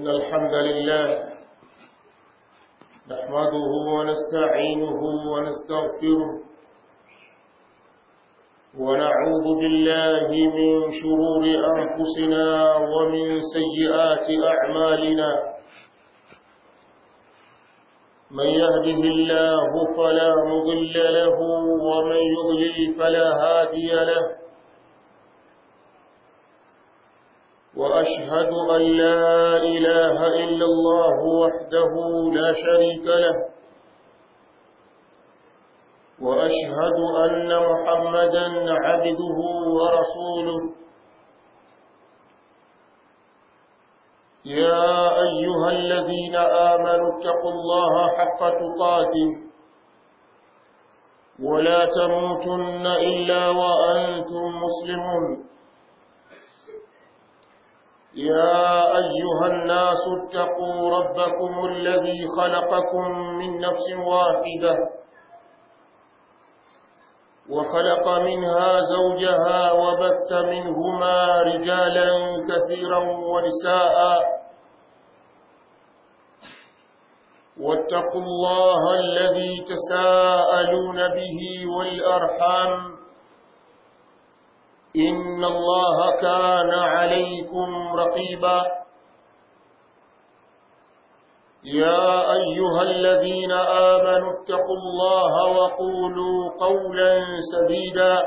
إن الحمد لله نحمده ونستعينه ونستغفره ونعوذ بالله من شرور أنفسنا ومن سيئات أعمالنا من يهده الله فلا مضل له ومن يضلل فلا هادي له وأشهد أن لا إله إلا الله وحده لا شريك له وأشهد أن محمدا عبده ورسوله يا أيها الذين آمنوا اتقوا الله حق تقاته ولا تموتن إلا وأنتم مسلمون يا أيها الناس اتقوا ربكم الذي خلقكم من نفس واحدة وخلق منها زوجها وبث منهما رجالا كثيرا ونساء واتقوا الله الذي تساءلون به والأرحام إن الله كان عليكم رقيبا يا أيها الذين آمنوا اتقوا الله وقولوا قولا سديدا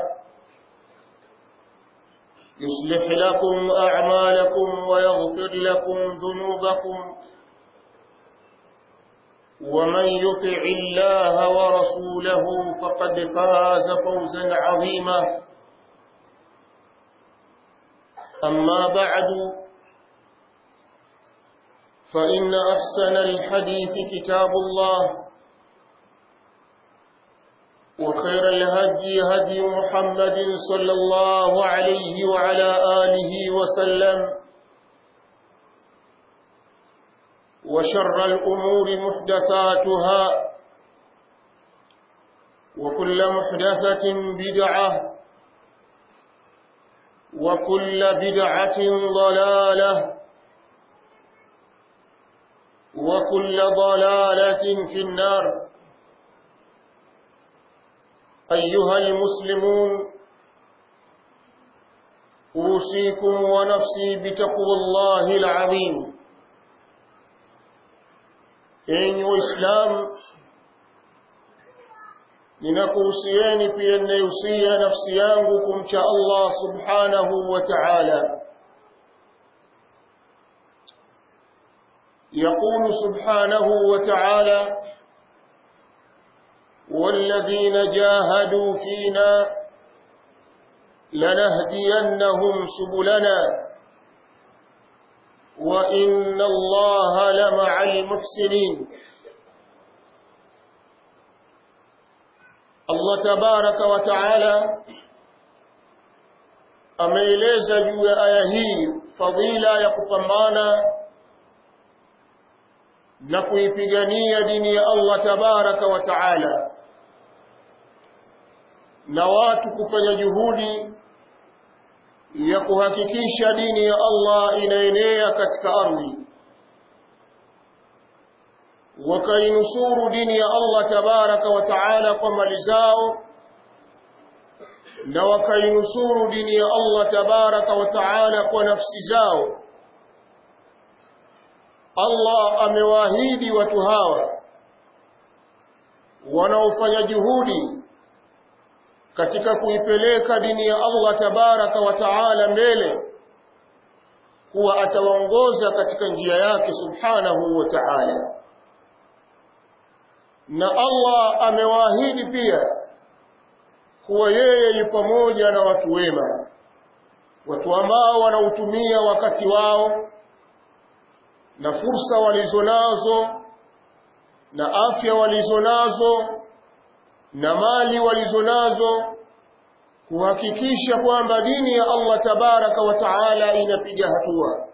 يصلح لكم أعمالكم ويغفر لكم ذنوبكم ومن يطع الله ورسوله فقد فاز فوزا عظيما أما بعد فإن أحسن الحديث كتاب الله وخير الهدي هدي محمد صلى الله عليه وعلى آله وسلم وشر الأمور محدثاتها وكل محدثة بدعة وكل بدعة ضلالة وكل ضلالة في النار أيها المسلمون أوصيكم ونفسي بتقوى الله العظيم إن إسلام ninakuhusieni pia ninayohusia nafsi yangu kumcha Allah subhanahu wa ta'ala يقول سبحانه وتعالى والذين جاهدوا فينا لنهدينهم سبلنا وإن الله لمع المحسنين Allah tabaraka wa taala ameeleza juu ya aya hii fadhila ya kupambana na kuipigania dini ya Allah tabaraka wa taala na watu kufanya juhudi ya kuhakikisha dini ya Allah inaenea katika ardhi wakainusuru dini ya Allah tabaraka wa taala kwa mali zao na wakainusuru dini ya Allah tabaraka wa taala kwa nafsi zao Allah amewaahidi watu hawa wanaofanya juhudi katika kuipeleka dini ya Allah tabaraka wa taala mbele kuwa atawaongoza katika njia yake subhanahu wa ta'ala na Allah amewaahidi pia kuwa yeye yu pamoja na watu wema watu ambao wanautumia wakati wao na fursa walizonazo na afya walizonazo na mali walizonazo kuhakikisha kwamba dini ya Allah tabaraka wa taala inapiga hatua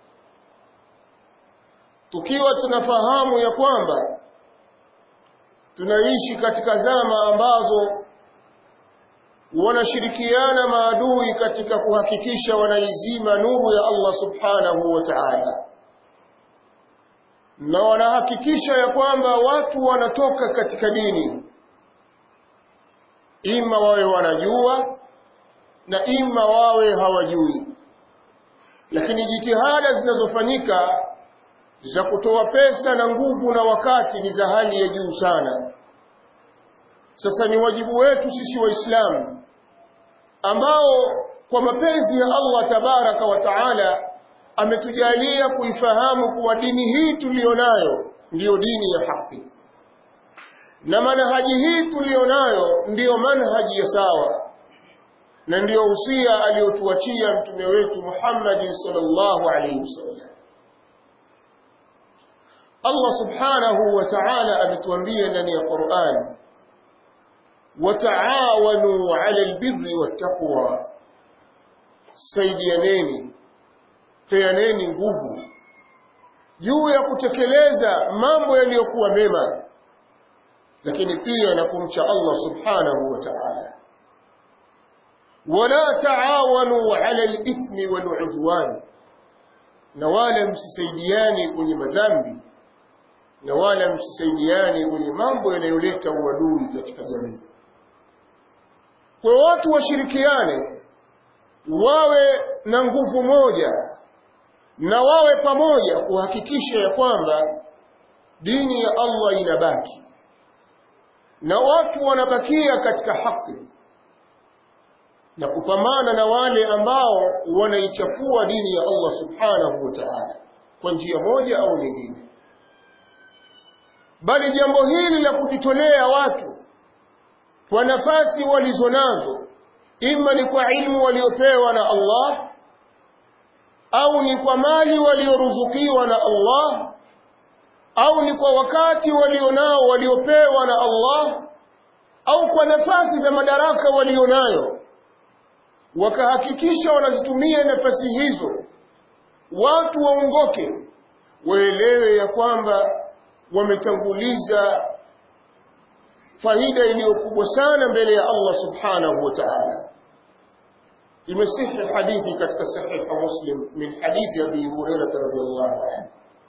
tukiwa tunafahamu ya kwamba tunaishi katika zama ambazo wanashirikiana maadui katika kuhakikisha wanaizima nuru ya Allah subhanahu wa ta'ala na wanahakikisha ya kwamba watu wanatoka katika dini ima wawe wanajua na ima wawe hawajui lakini jitihada zinazofanyika za kutoa pesa na nguvu na wakati ni za hali ya juu sana sasa ni wajibu wetu sisi waislamu ambao kwa mapenzi ya Allah tabaraka wa taala ametujalia kuifahamu kuwa dini hii tuliyonayo ndiyo dini ya haki na manhaji hii tuliyonayo ndiyo manhaji ya sawa na ndiyo usia aliyotuachia mtume wetu Muhammad sallallahu alaihi wasallam Allah subhanahu wa ta'ala ametuambia ndani ya Qur'an wataawanu 'ala albirri wattaqwa saidianeni peaneni nguvu juu ya kutekeleza mambo yaliyokuwa mema lakini pia na kumcha Allah subhanahu wa ta'ala wala taawanu 'ala al-ithmi wal-'udwan na wala msisaidiani kwenye madhambi na wala msisaidiani kwenye mambo yanayoleta uadui katika jamii kwa watu washirikiane wawe na nguvu moja na wawe pamoja kuhakikisha ya kwamba dini ya Allah inabaki na watu wanabakia katika haki na kupambana na wale ambao wanaichafua dini ya Allah subhanahu wa ta'ala kwa njia moja au nyingine bali jambo hili la kujitolea watu kwa nafasi walizonazo ima ni kwa ilmu waliopewa na Allah au ni kwa mali walioruzukiwa na Allah au ni kwa wakati walionao waliopewa na Allah au kwa nafasi za madaraka walionayo wakahakikisha wanazitumia nafasi hizo watu waongoke waelewe ya kwamba wametanguliza faida iliyo kubwa sana mbele ya Allah subhanahu wa ta'ala imesihi hadithi katika sahih muslim min hadithi abi hurairah radhiyallahu anhu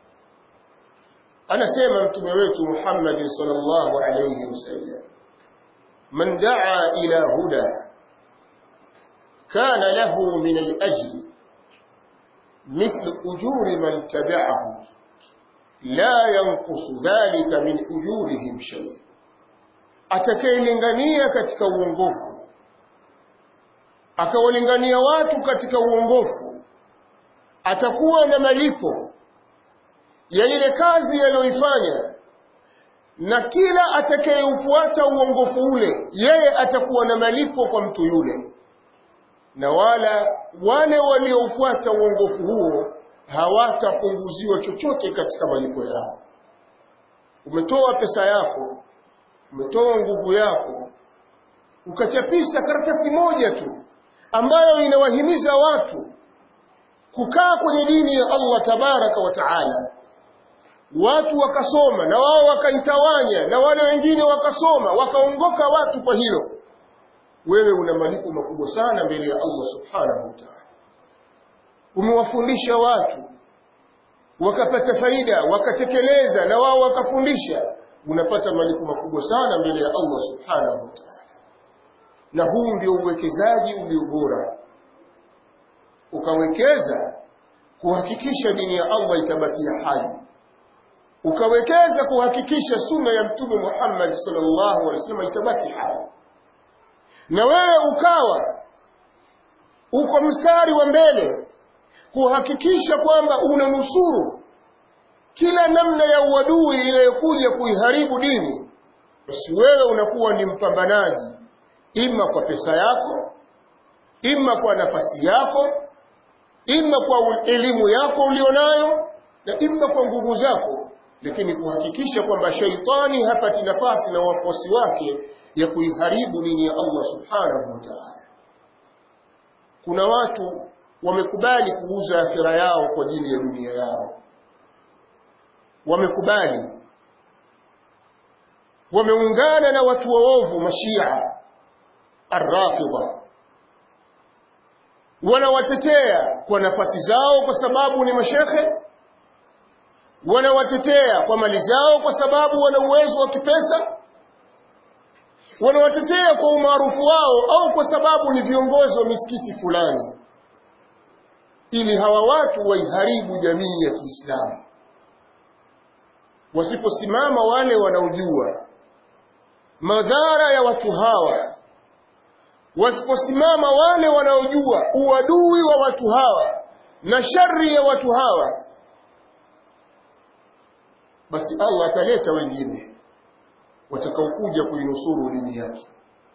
anasema mtume wetu Muhammad sallallahu alayhi wasallam man daa ila huda kana lahu min al-ajr مثل أجور من تبعه لا ينقص ذلك من أجورهم شيء atakayelingania katika uongofu akawalingania watu katika uongofu atakuwa na malipo ya ile kazi aliyoifanya na kila atakayeufuata uongofu ule yeye atakuwa na malipo kwa mtu yule na wala wale walioufuata uongofu huo hawatapunguziwa chochote katika malipo yao umetoa pesa yako umetoa nguvu yako ukachapisha karatasi moja tu ambayo inawahimiza watu kukaa kwenye dini ya Allah tabaraka wa taala watu wakasoma na wao wakaitawanya na wale wengine wakasoma wakaongoka watu kwa hilo wewe una malipo makubwa sana mbele ya Allah subhanahu wa ta'ala umewafundisha watu wakapata faida wakatekeleza na wao wakafundisha unapata malipo makubwa sana mbele ya Allah subhanahu wa ta'ala na huu ndio uwekezaji ulio bora ukawekeza kuhakikisha dini ya Allah itabakia hai ukawekeza kuhakikisha sunna ya mtume Muhammad sallallahu alaihi wasallam itabaki hai na wewe ukawa uko mstari wa mbele kuhakikisha kwamba unanusuru kila namna ya uadui inayokuja kuiharibu dini basi wewe unakuwa ni mpambanaji ima kwa pesa yako ima kwa nafasi yako ima kwa elimu yako ulionayo na ima kwa nguvu zako lakini kuhakikisha kwamba shaitani hapati nafasi na wafuasi wake ya kuiharibu dini ya Allah subhanahu wa ta'ala kuna watu wamekubali kuuza akhira yao kwa ajili ya dunia yao wamekubali wameungana na watu waovu mashia arrafidha wanawatetea kwa nafasi zao kwa sababu ni mashekhe wanawatetea kwa mali zao kwa sababu wana uwezo wa kipesa wanawatetea kwa umaarufu wao au kwa sababu ni viongozi wa misikiti fulani ili hawa watu waiharibu jamii ya Kiislamu wasiposimama wale wanaojua madhara ya watu hawa wasiposimama wale wanaojua uadui wa watu hawa na shari ya watu hawa basi Allah ataleta wengine watakaokuja kuinusuru dini yake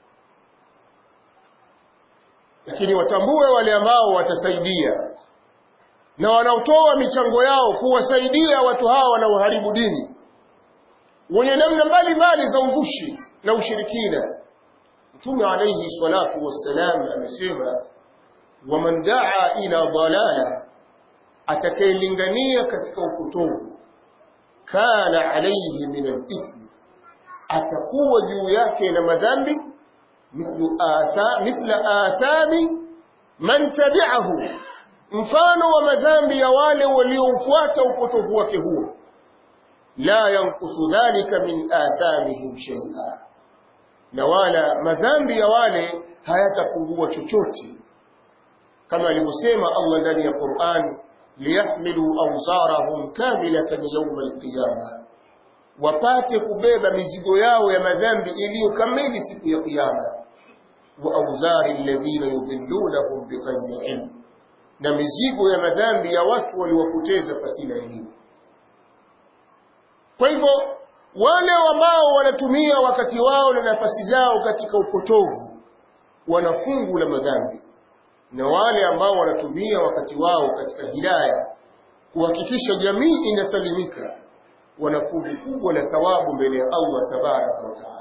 lakini watambue wale ambao watasaidia na wanaotoa michango yao kuwasaidia watu hawa wanaoharibu dini wenye namna mbalimbali za uzushi na ushirikina mtume alayhi salatu wassalam amesema waman daa ila dalala atakayelingania katika upotovu kana alayhi min al-ithmi atakuwa juu yake na madhambi mithlu atha mithla athami man tabi'ahu mfano wa madhambi ya wale waliofuata upotovu wake huo la yankusu dhalika min athamihim shay'a na wala madhambi ya wale hayatapungua chochote kama alivyosema Allah ndani ya Qur'an liyahmilu awzarahum kamilatan yawm al-qiyamah wapate kubeba mizigo yao ya madhambi iliyo kamili siku ya kiyama wa awzari alladhina yudhillunahum bighayri ilm na mizigo ya madhambi ya watu waliwapoteza pasina elimu kwa hivyo wale ambao wanatumia wakati wao na nafasi zao katika upotovu wana fungu la madhambi na wale ambao wanatumia wakati wao katika hidaya kuhakikisha jamii inasalimika wana kundi kubwa la thawabu mbele ya Allah tabaraka wa taala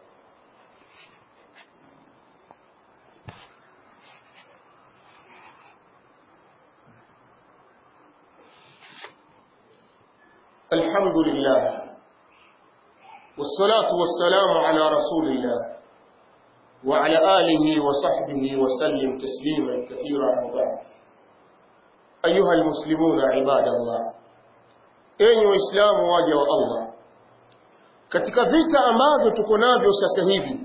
الحمد لله والصلاة والسلام على رسول الله وعلى آله وصحبه وسلم تسليما كثيرا وبعد أيها المسلمون عباد الله enyi waislamu waja wa Allah katika vita ambavyo tuko navyo sasa hivi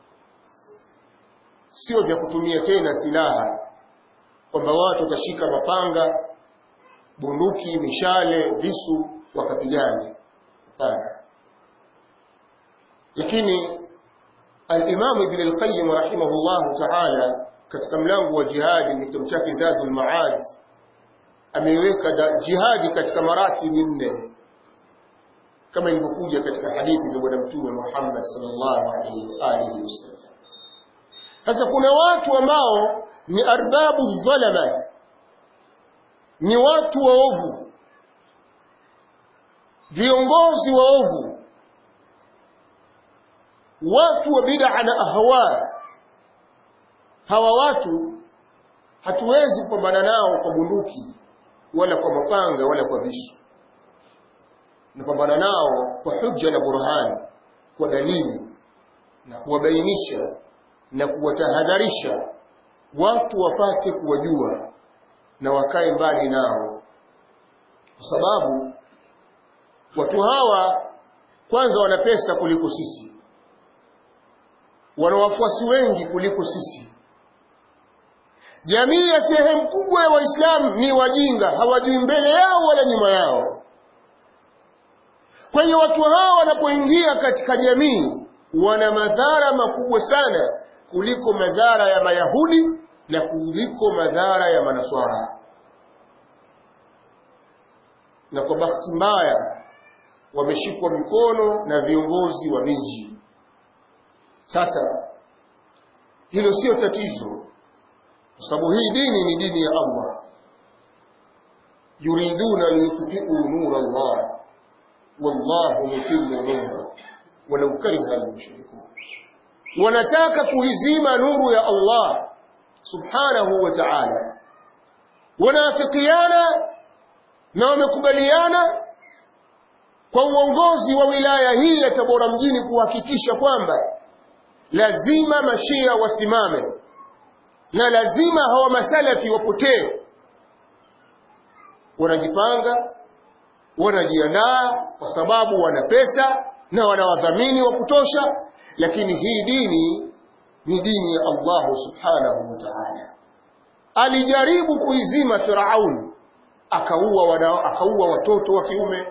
sio vya kutumia tena silaha kwamba watu watashika mapanga bunduki mishale visu wakapigana hapana lakini al-Imam Ibn al-Qayyim rahimahullah ta'ala katika mlango wa jihadi kitabu chake Zadul Ma'ad ameweka jihadi katika maratibi nne kama ilivyokuja katika hadithi za bwana mtume Muhammad sallallahu alaihi wa alihi wasallam sasa kuna watu ambao ni arbabu dhalama ni watu waovu viongozi waovu watu wa bid'a na ahwa hawa watu hatuwezi kupambana nao kwa bunduki wala kwa mapanga wala kwa visu napambana nao kwa hujja na burhani kwa dalili na kuwabainisha na kuwatahadharisha watu wapate kuwajua na wakae mbali nao kwa sababu watu hawa kwanza wana pesa kuliko sisi wana wafuasi wengi kuliko sisi jamii ya sehemu kubwa ya waislamu ni wajinga hawajui mbele yao wala nyuma yao kwenye watu hawa wanapoingia katika jamii wana madhara makubwa sana kuliko madhara ya mayahudi na kuliko madhara ya manaswara na kwa bahati mbaya wameshikwa mikono na viongozi wa miji sasa hilo sio tatizo kwa sababu hii dini ni dini ya Allah yuriduna liyutfi'u nura Allah wallahu mutimmu nura walau kariha al-mushrikun wanataka kuizima nuru ya Allah subhanahu wa ta'ala wanaafikiana na wamekubaliana kwa uongozi wa wilaya hii ya Tabora mjini kuhakikisha kwamba lazima mashia wasimame na lazima hawa masalafi wapotee wanajipanga wanajiandaa kwa sababu wana pesa na wana wadhamini wa kutosha lakini hii dini ni dini ya Allah subhanahu wa ta'ala alijaribu kuizima Firaun akaua wana, akaua watoto wa kiume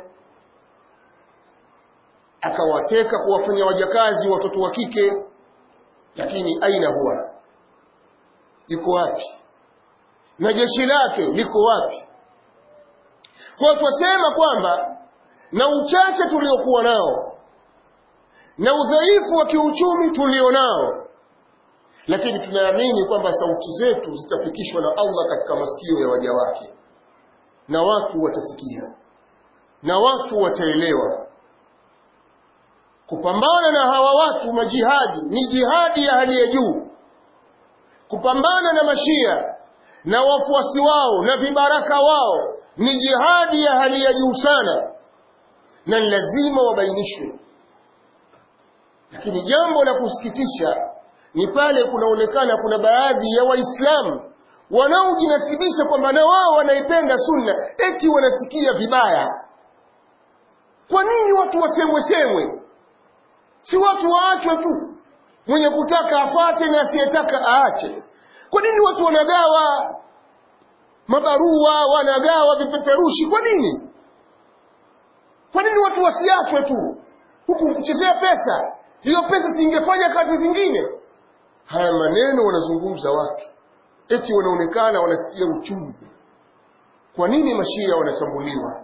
akawateka kuwafanya wajakazi watoto wa kike lakini aina huwa yuko wapi na jeshi lake liko wapi kwa twasema kwamba na uchache tuliokuwa nao na udhaifu wa kiuchumi tulio nao lakini tunaamini kwamba sauti zetu zitafikishwa na Allah katika masikio ya waja wake na watu watasikia na watu wataelewa kupambana na hawa watu majihadi ni jihadi ya hali ya juu kupambana na mashia na wafuasi wao na vibaraka wao ni jihadi ya hali ya juu sana na ni lazima wabainishwe lakini jambo la kusikitisha ni pale kunaonekana kuna baadhi ya waislamu wanaojinasibisha kwamba na wao wanaipenda sunna eti wanasikia vibaya kwa nini watu wasemwe semwe si watu waachwe tu mwenye kutaka afate na asiyetaka aache kwa nini watu wanagawa mabarua wanagawa vipeperushi kwa nini kwa nini watu wasiachwe tu huku kuchezea pesa hiyo pesa singefanya kazi zingine haya maneno wanazungumza watu eti wanaonekana wanasikia uchungu kwa nini mashia wanashambuliwa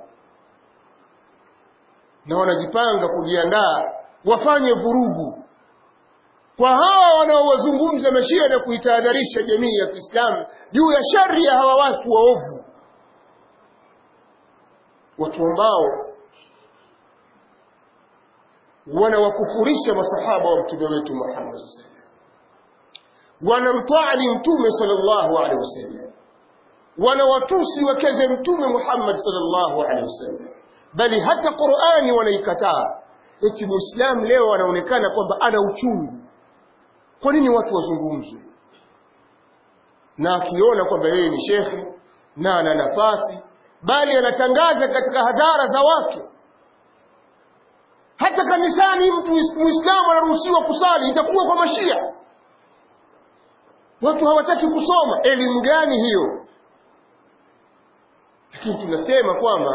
na wanajipanga kujiandaa wafanye vurugu kwa hawa wanaowazungumza mashia na kuitahadharisha jamii ya Kiislamu juu ya shari ya hawa watu waovu watu ambao wanawakufurisha masahaba wa mtume wetu Muhammad sallallahu wanamtwali mtume sallallahu alaihi wasallam wanawatusi wakeze mtume Muhammad sallallahu alaihi wasallam bali hata Qur'ani wanaikataa eti muislamu leo anaonekana kwamba ana uchungu kwa nini watu wazungumzwe na akiona kwamba yeye ni shekhe na ana nafasi bali anatangaza katika hadhara za watu hata kanisani mtu muislamu anaruhusiwa kusali itakuwa kwa mashia watu hawataki kusoma elimu gani hiyo lakini tunasema kwamba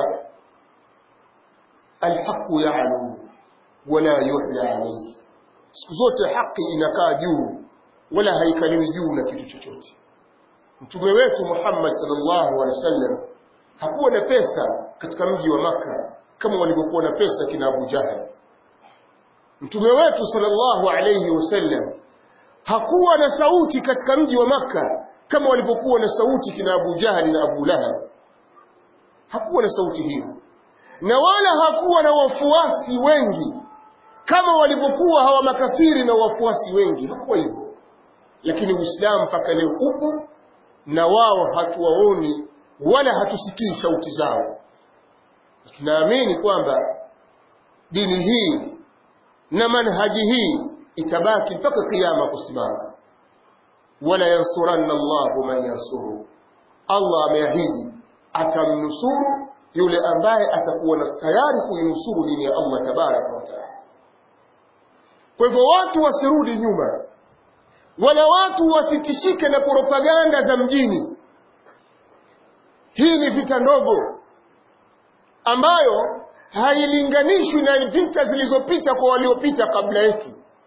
alhaqu ya'lu wala yuhla alayhi siku zote haki inakaa juu wala haikaliwi juu na kitu chochote mtume wetu Muhammad sallallahu alaihi wasallam hakuwa na pesa katika mji wa maka kama walivyokuwa na pesa kina Abu Jahal mtume wetu sallallahu alaihi wasallam hakuwa na sauti katika mji wa maka kama walivyokuwa na sauti kina Abu Jahal na Abu Lahab hakuwa na sauti hiyo na wala hakuwa na wafuasi wengi kama walivyokuwa hawa makafiri na wafuasi wengi hakuwa hivyo lakini uislamu mpaka leo upo na wao hatuwaoni wala hatusikii sauti zao tunaamini kwamba dini hii na manhaji hii itabaki mpaka kiyama kusimama wala yansuranna Allahu man yansuru Allah ameahidi atamnusuru yule ambaye atakuwa na tayari kuinusuru dini ya Allah tabaraka wa taala kwa hivyo watu wasirudi nyuma wala watu wasitishike na propaganda za mjini hii ni vita ndogo ambayo hailinganishwi na vita zilizopita kwa waliopita kabla yetu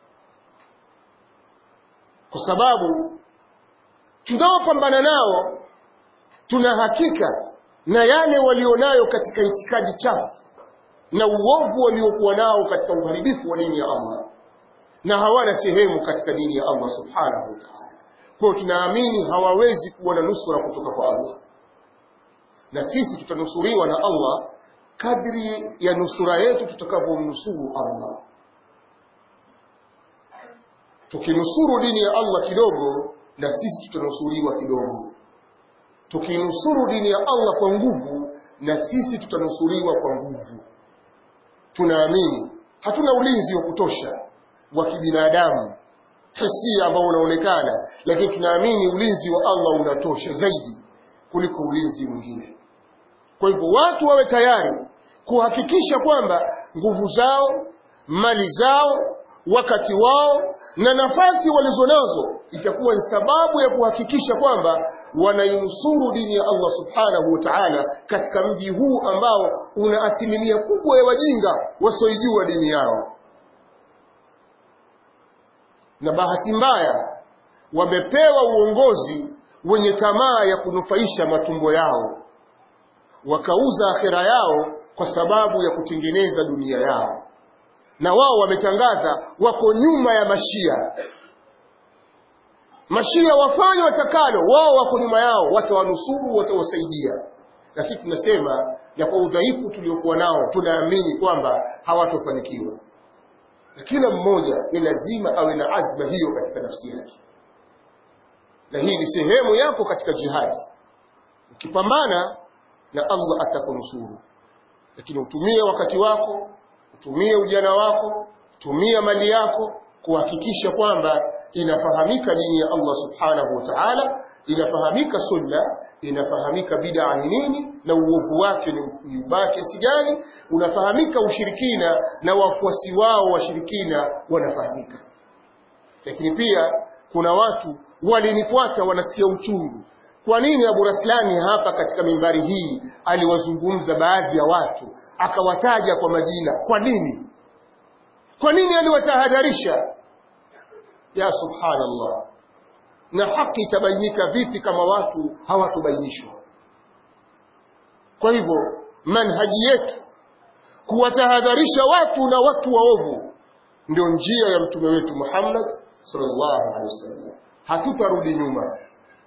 kwa sababu tunaopambana nao tuna hakika na yale walionayo katika itikadi chafu na uovu waliokuwa nao katika uharibifu wa dini ya Allah na hawana sehemu katika dini ya Allah subhanahu wa ta'ala. Kwa tunaamini hawawezi kuwa na nusura kutoka kwa Allah, na sisi tutanusuriwa na Allah kadri ya nusura yetu tutakavyomnusuru Allah. Tukinusuru dini ya Allah kidogo, na sisi tutanusuriwa kidogo. Tukinusuru dini ya Allah kwa nguvu, na sisi tutanusuriwa kwa nguvu. Tunaamini hatuna ulinzi wa kutosha wa kibinadamu hisia ambao unaonekana lakini tunaamini ulinzi wa Allah unatosha zaidi kuliko ulinzi mwingine kwa hivyo watu wawe tayari kuhakikisha kwamba nguvu zao mali zao wakati wao na nafasi walizonazo itakuwa ni sababu ya kuhakikisha kwamba wanainusuru dini ya Allah subhanahu wa ta'ala katika mji huu ambao una asilimia kubwa ya wajinga wasioijua dini yao na bahati mbaya wamepewa uongozi wenye tamaa ya kunufaisha matumbo yao wakauza akhera yao kwa sababu ya kutengeneza dunia yao na wao wametangaza wako nyuma ya mashia mashia wafanye watakalo wao wako nyuma yao watawanusuru watawasaidia na sisi tunasema na kwa udhaifu tuliokuwa nao tunaamini kwamba hawatofanikiwa na kila mmoja ni lazima awe na azma hiyo katika nafsi yake na hii ni sehemu yako katika jihadi ukipambana na Allah atakunusuru lakini utumie wakati wako utumie ujana wako tumia mali yako kuhakikisha kwamba inafahamika dini ya Allah subhanahu wa ta'ala inafahamika sunna inafahamika bid'a ni nini na uovu wake ni ubaya kiasi gani unafahamika ushirikina na wafuasi wao washirikina wanafahamika lakini pia kuna watu walinifuata wanasikia uchungu kwa nini Abu Raslani hapa katika mimbari hii aliwazungumza baadhi ya watu akawataja kwa majina kwa nini kwa nini aliwatahadharisha ya subhanallah na haki itabainika vipi kama watu hawatubainishwa kwa hivyo manhaji yetu kuwatahadharisha watu na watu waovu ndio njia ya mtume wetu Muhammad sallallahu alaihi wasallam hatutarudi nyuma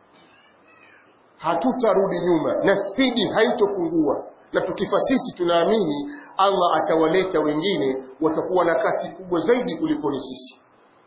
hatutarudi nyuma na spidi haitopungua na tukifa sisi tunaamini Allah atawaleta wengine watakuwa na kasi kubwa zaidi kuliko ni sisi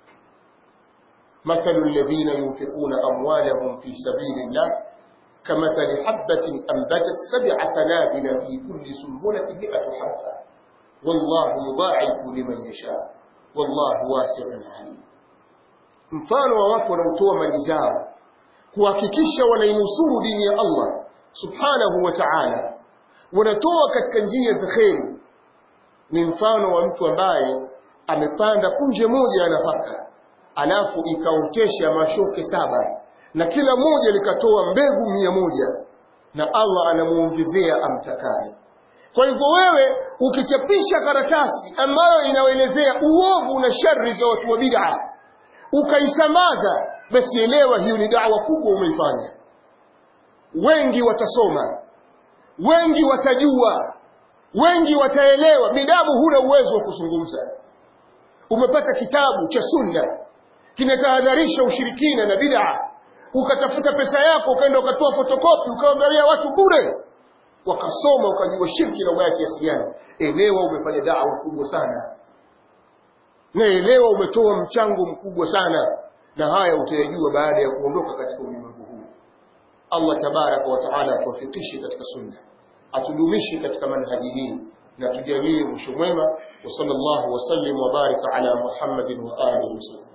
مثل الذين ينفقون أموالهم في سبيل الله كمثل حبة أنبتت سبع سنابل في كل سنبلة مئة حبة والله يضاعف لمن يشاء والله واسع عليم mfano wa watu wanaotoa mali zao kuhakikisha wanainusuru dini ya Allah subhanahu wa ta'ala wanatoa katika njia za kheri ni mfano wa mtu ambaye amepanda punje moja ya nafaka alafu ikaotesha mashoke saba na kila moja likatoa mbegu mia moja na Allah anamuongezea amtakaye kwa hivyo wewe ukichapisha karatasi ambayo inaelezea uovu na shari za watu wa bid'a ukaisambaza basi elewa hiyo ni dawa kubwa umeifanya wengi watasoma wengi watajua wengi wataelewa bidamu huna uwezo wa kuzungumza umepata kitabu cha sunna kinatahadharisha ushirikina na bid'a ukatafuta pesa yako ukaenda ukatoa fotokopi ukaangalia watu bure wakasoma ukajua shirki na ubaya kiasi gani elewa umefanya dawa kubwa sana na elewa umetoa mchango mkubwa sana na haya utayajua baada ya kuondoka katika ulimwengu huu Allah tabaraka wa taala atuwafikishe katika sunna atudumishe katika manhaji hii na tujalie mwisho mwema wa sallallahu wasallim wa baraka ala Muhammadin wa alihi wasallam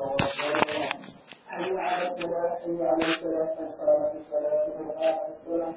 حي على الصلاة حي على الصلاة قد قامت الصلاة قد قامت الصلاة